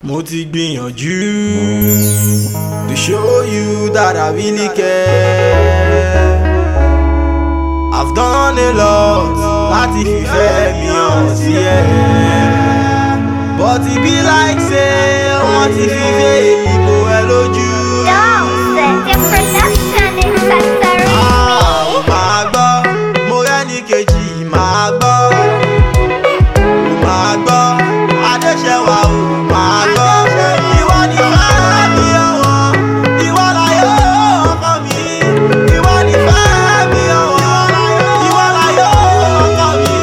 mo ti gbìyànjú to show you that I really care. I've done a lot láti fìfẹ́ mi hàn sí ẹ. But e be like say wọ́n ti fi fẹ́ ìbò ẹ lójú. Dawson, your production is sensory Ah, me. Màá gbọ́, mo rẹ́ni kejì màá gbọ́. Màá gbọ́, Adéṣẹ́wà ò máa gbọ́. Ìwọ ni fẹ́ mi ọ̀wọ́, ìwọ láyọ̀ ọkọ mi. Ìwọ ni fẹ́ mi ọ̀wọ́, ìwọ láyọ̀ ọkọ mi.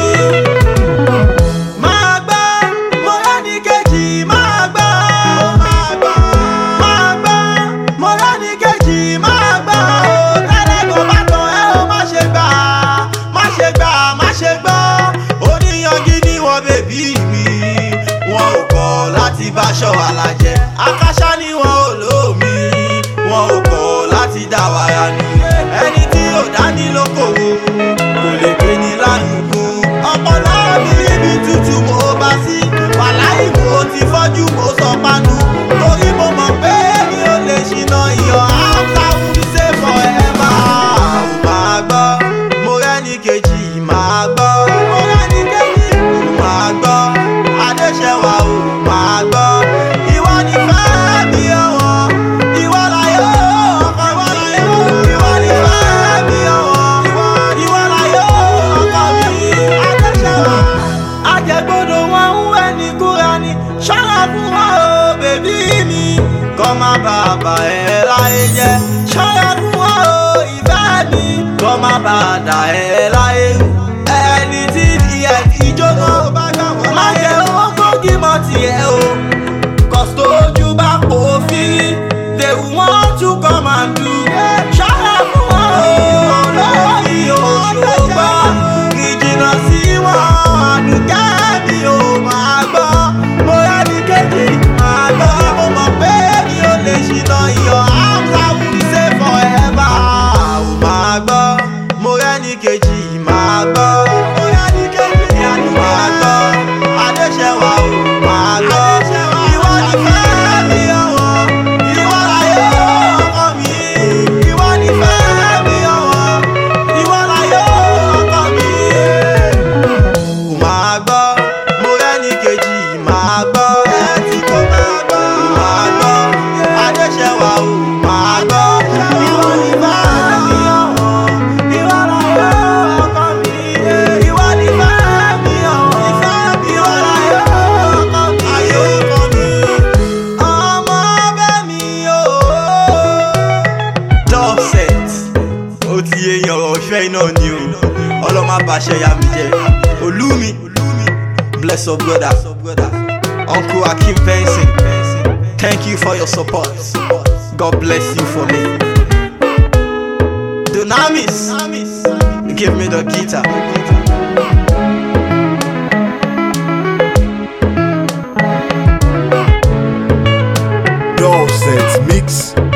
Máa gbọ́, mo rẹ́ni kejì máa gbọ́. Máa gbọ́, máa gbọ́, mo rẹ́ni kejì máa gbọ́. Tẹ́lẹ̀ kò bá tán ẹ ó má ṣe gbà, má ṣe gbà, má ṣe gbọ́. Oníyanjú ni wọ́n bèbí mi, wọn ò kọ̀ láti báṣọ àlàjẹ. Akáṣá ni wọn ò lómi, wọn ò kọ̀ láti dá wàrà nù. Ẹni tí ò dání lókòwò kò lè pè ní láyùnkù. Ọpọlọ mi níbi tútù mo bá sí. Wàláì mo ti fọ́jú mo sọ panu. Torí mo mọ̀ pé mi ò lè ṣìnà iyọ̀ áńtà wúni ṣe forever. Màá gbọ́, mo rẹ́ni kejì máa gbọ́. Mo rẹ́ni kejì máa gbọ́. Adéṣẹ́wà ò máa gbọ́. Ìwọ ni fẹ́ mi ọ̀wọ́. Ìwọ láyọ̀ ọkọ mi. Ìwọ ni fẹ́ mi ọ̀wọ́. Ìwọ láyọ̀ ọkọ mi. Adéṣẹ́wà. Ajẹ́gbọ́dọ̀ wọn ń wẹ̀ ní kúra ni. Ṣọ́ra fún wọn o, bèbí mi. Kọ́ má bàa bà ẹ́ láyé jẹ́. Ṣọ́ra fún wọn o, ìfẹ́ mi. Kọ́ má bàa dà ẹ́ láyé rú. Ẹni tí ìyẹ̀ ìjóná má jẹ́ owó gbógi mọ́ tiẹ̀ o. Kọ̀stójú bá pò fírí, they want to come and do. Ṣọ́ra fún wọn o, lórí òṣùpá. Ìjìnà sí wọn, àdùkẹ́ mi ò máa gbọ́. Mo rẹ́ni kejì máa gbọ́. Mo mọ̀ pé mi ò lè ṣìnà iyọ̀ àmúta wúni ṣe forever. Ò máa gbọ́. Mo rẹ́ni kejì máa gbọ́. Mo rẹ́ni kejì máa gbọ́. Adéṣẹ́wà ò máa gbọ́. Ìwọ ni fẹ́ mi ọ̀wọ́. Ìwọ láyọ̀ ọkọ mi. Ìwọ ni fẹ́ mi ọ̀wọ́. Ìwọ láyọ̀ ọkọ mi. Kò máa gbọ́, mo rẹ́ni kejì máa gbọ́. Ẹtí kò máa gbọ́. Máa gbọ́, Adéṣẹ́wà ò máa gbọ́. Ìwọ ni fẹ́ mi ọ̀wọ́. Ìwọ láyọ̀ ọkọ mi. Ìwọ ni fẹ́ mi ọ̀wọ́. Ìwọ láyọ̀ ọkọ mi. Ayọ̀ ọkọ mi. Ọmọ bẹ́ mi o. Dubset ó ti yéyan ọ̀rọ̀ ìfẹ́ iná ni o ọlọ́mọ àbàṣẹ ya mi jẹ olúmi bless up brother uncle akim benson thank you for your support god bless you for me dunamis give me the guitar. Dubset Mix